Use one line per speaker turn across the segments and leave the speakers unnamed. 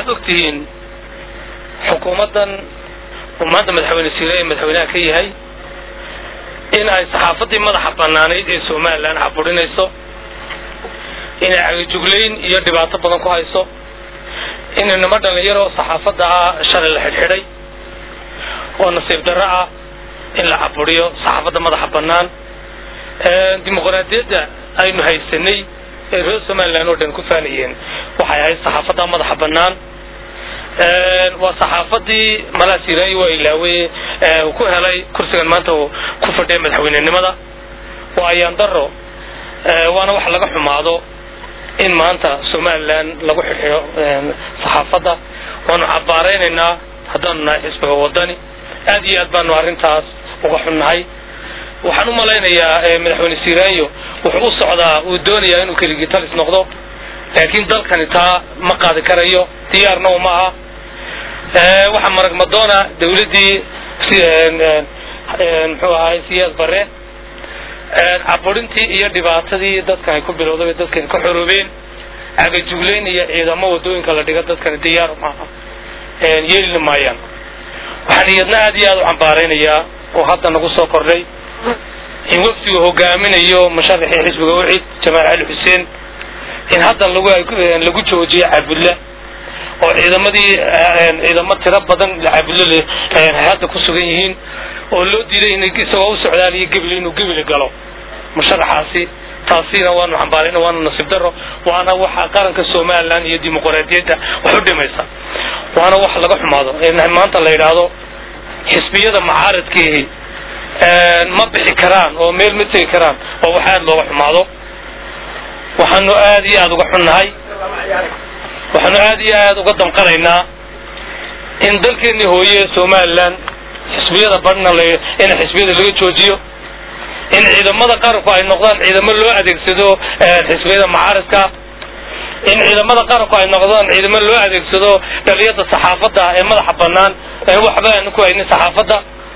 waxaad og tihiin xukuumaddan uu maanta madaxweyne siire madaxweynaha ka yahay in ay saxaafaddii madaxa banaanayd ee somalilan xaburinayso inay cagajuglayn iyo dhibaato badan ku hayso in inamo dhalinyaro saxaafadda ah shalay la xidhxidhay oo nasiib darro ah in la caburiyo saxaafadda madaxa bannaan dimuqraadiyadda aynu haysanay ee reer somalilan oo dhan ku faanayeen waxay ahayd saxaafadda madaxa bannaan waa saxaafadii malaha siiraay waa ilaawe uu ku helay kursigan maanta uu ku fadhiya madaxweynenimada waa ayaan daro waana wax laga xumaado in maanta somalilan lagu xidxiyo saxaafadda waanu cabaaraynaynaa haddaanu nahay xisbiga wadani aad iyo aad baanu arrintaas uga xunnahay waxaan u malaynayaa madaxweyne siiraanyo wuxuu u socdaa uu doonayaa inuu keligii talis noqdo laakiin dalkani taa ma qaadi karayo diyaarna uma aha waxaa marag madoona dawladdii muxuu ahay siyaad bare caburintii iyo dhibaatadii dadkan ay ku bilowday dadkani ka xoroobeen cagajuglayn iyo ciidamo wadooyinka la dhiga dadkani diyaar maaha yeelina maayaan waxaan iyadna aad iyo aad u cambaaraynayaa oo hadda nagu soo kordhay in wafdigu hogaaminayo musharaxii xisbiga ucid jamaal cali xuseen in haddan lagu lagu joojiyo cabudla oo ciidamadii ciidamo tiro badan cabudlo hadda ku sugan yihiin oo loo diiday in isagoo u socdaaliyo gebli inuu gebli galo musharaxaasi taasina waanu xambaarayna waanu nasiib daro waana waxa qaranka somalilan iyo dimuqraadiyadda wax u dhimaysa waana wax laga xumaado maanta la yidhaahdo xisbiyada macaaradkiihi ma bixi karaan oo meel ma tegi karaan waa wax aad looga xumaado waxaanu aad iyo aada uga xunnahay waxaanu aad iyo aad uga damqanaynaa in dalkeenii hooye somalilan xisbiyada badhna in xisbiyada laga joojiyo in ciidamada qaranku ay noqdaan ciidamo loo adeegsado xisbiyada macaaridka in ciidamada qaranku ay noqdaan ciidamo loo adeegsado dhaliyada saxaafadda ee madaxa banaan waxba aanu ku haynin saxaafadda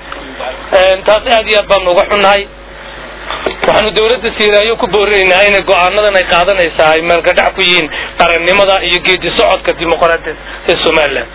taas aad iyo aad baanu uga xunnahay waxaanu dawladda siiraayo ku boorinaynaa inay go-aanadan ay qaadanaysaa ay meelgadhac ku yihiin qarannimada iyo geedi socodka dimuqraadiyad ee somalilan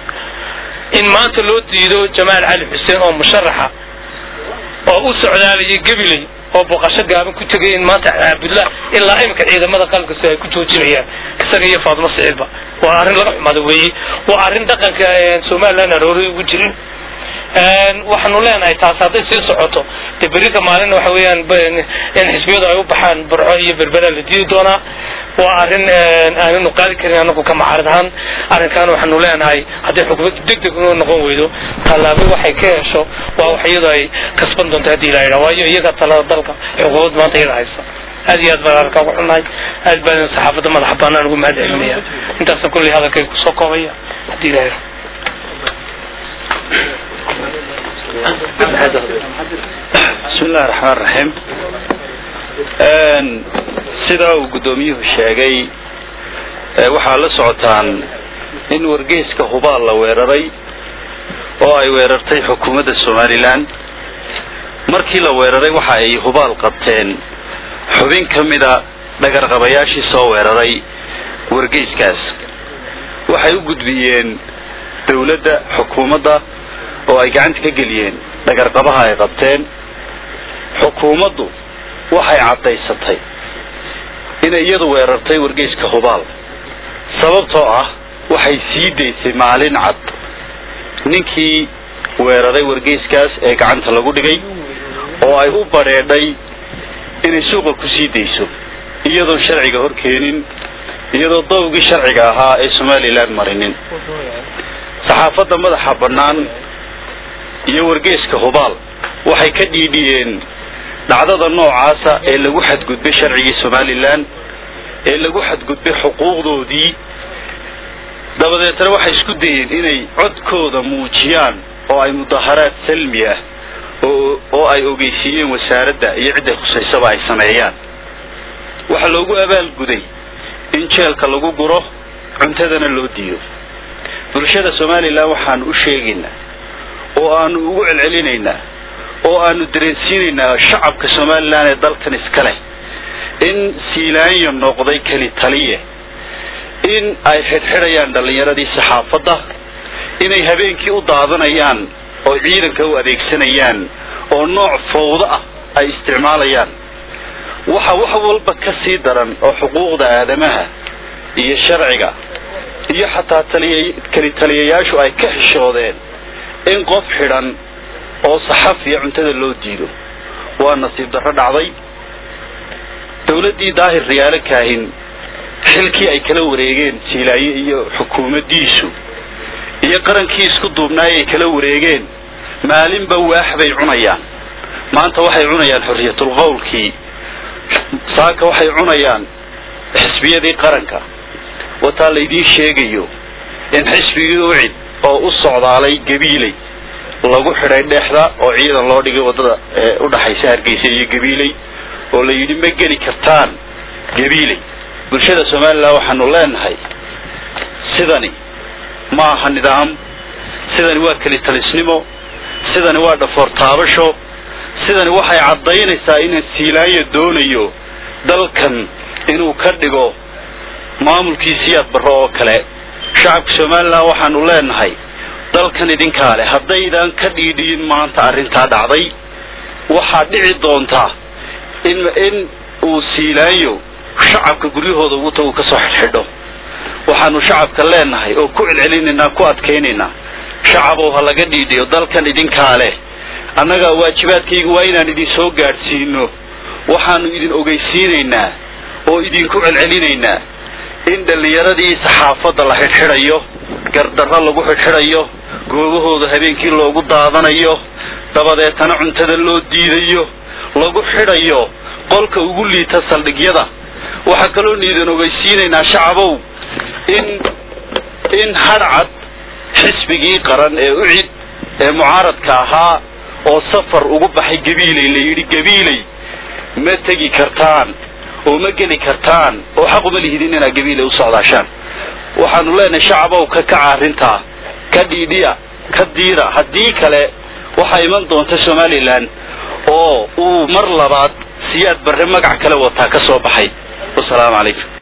in maanta loo diido jamaal cali xuseen oo musharaxa oo u socdaalayay gabiley oo booqasho gaaban ku tegay in maanta cabudla ilaa imika ciidamada qalabkasi ay ku joojinayaan isaga iyo faadimo siciidba waa arrin laga xumaado weeye waa arrin dhaqanka somalilan aroori ugu jirin waxaanu leenahay taas hadday sii socoto de berika maalin waxa weeyaan in xisbiyadu ay u baxaan burco iyo berbera la diidi doonaa waa arrin aananu qaadi karin anagu ka macarid ahaan arrinkan waxaanu leenahay hadday xukuumaddu deg deg noo noqon weydo tallaabo waxay ka hesho waa wax iyadoo ay kasban doonto haddii la yidhaha waayo iyaga talada dalka xukuumad maanta iyada haysa aad iyo aad baan arrinkaa ugu xunnahay aad baan saxaafadda madaxa baanaan ugu mahad celinaya intaasa kulley hadalkay kusoo koobaya haddii la yidhaha
bismi illahi raxmaan raxiim sidaa uu guddoomiyuhu sheegay waxaa la socotaan in wargeyska hubaal la weeraray oo ay weerartay xukuumadda somalilan markii la weeraray waxa ay hubaal qabteen xubin ka mida dhagarqabayaashii soo weeraray wargeyskaas waxay u gudbiyeen dawladda xukuumadda oo ay gacanta ka geliyeen dhagarqabaha ay qabteen xukuumaddu waxay caddaysatay inay iyadu weerartay wargeyska hubaal sababtoo ah waxay sii daysay maalin cad ninkii weeraray wargeyskaas ee gacanta lagu dhigay oo ay u badheedhay inay suuqa ku sii dayso iyadoon sharciga hor keenin iyadoo dawgii sharciga ahaa ee somalilan marinin saxaafadda madaxa bannaan iyo wargeyska hubaal waxay ka dhiidhiyeen dhacdada noocaasa ee lagu xadgudbay sharcigii somalilan ee lagu xadgudbay xuquuqdoodii dabadeetna waxay isku dayeen inay codkooda muujiyaan oo ay mudaharaad salmi ah oo oo ay ogeysiiyeen wasaaradda iyo cidday khusaysaba ay sameeyaan waxaa loogu abaalguday in jeelka lagu guro cuntadana loo diido bulshada somalilan waxaanu u sheegaynaa oo aanu ugu celcelinaynaa oo aanu dareensiinaynaa shacabka somalilan ee dalkan iska leh in siilaanyo noqday keli taliye in ay xidhxidhayaan dhallinyaradii saxaafadda inay habeenkii u daadanayaan oo ciidanka u adeegsanayaan oo nooc fawdo ah ay isticmaalayaan waxa wax walba ka sii daran oo xuquuqda aadamaha iyo sharciga iyo xataa taliya keli taliyayaashu ay ka xishoodeen in qof xidhan oo saxafiya cuntada loo diido waa nasiib darro dhacday dawladdii daahir riyaalo kaahin xilkii ay kala wareegeen jiilaaye iyo xukuumaddiisu iyo qarankii isku duubnaay ay kala wareegeen maalinba waax bay cunayaan maanta waxay cunayaan xorriyatul qowlkii saaka waxay cunayaan xisbiyadii qaranka wataa laydiin sheegayo in xisbigii ucid oo u socdaalay gabiiley lagu xidhay dhexda oo ciidan loo dhigay waddada udhaxaysa hargeysa iyo gabiiley oo la yidhi ma geli kartaan gabiiley bulshada somalilan waxaanu leenahay sidani ma aha nidaam sidani waa keli talisnimo sidani waa dhafoor taabasho sidani waxay caddaynaysaa inaan siilaanya doonayo dalkan inuu ka dhigo maamulkiisiyaad barro oo kale shacabka somalilan waxaanu leenahay dalkan idinkaa leh haddaydan ka dhiidhiyin maanta arrintaa dhacday waxaa dhici doontaa in in uu siilaanyo shacabka guryahooda ugu tagu ka soo xidhxidho waxaanu shacabka leenahay oo ku celcelinaynaa ku adkaynaynaa shacabow ha laga dhiidhiyo dalkan idinkaa leh annaga waajibaadkaygu waa inaan idin soo gaadhsiino waxaanu idin ogeysiinaynaa oo idinku celcelinaynaa in dhallinyaradii saxaafadda la xidhxidhayo gardarro lagu xidhxidhayo goobahooda habeenkii loogu daadanayo dabadeetana cuntada loo diidayo lagu xidhayo qolka ugu liita saldhigyada waxaa kaloonu idin ogeysiinaynaa shacabow in in hadhcad xisbigii qaran ee ucid ee mucaaradka ahaa oo safar ugu baxay gabiiley la yidhi gabiiley ma tegi kartaan oo ma geli kartaan oo xaq uma lihidin inaad gabiiley u socdaashaan waxaanu leenahay shacabow ka kaca arrintaa ka dhiidhiya ka diira haddii kale waxaa iman doonta somalilan oo uu mar labaad siyaad barre magac kale wataa ka soo baxay wasalaamu calaykum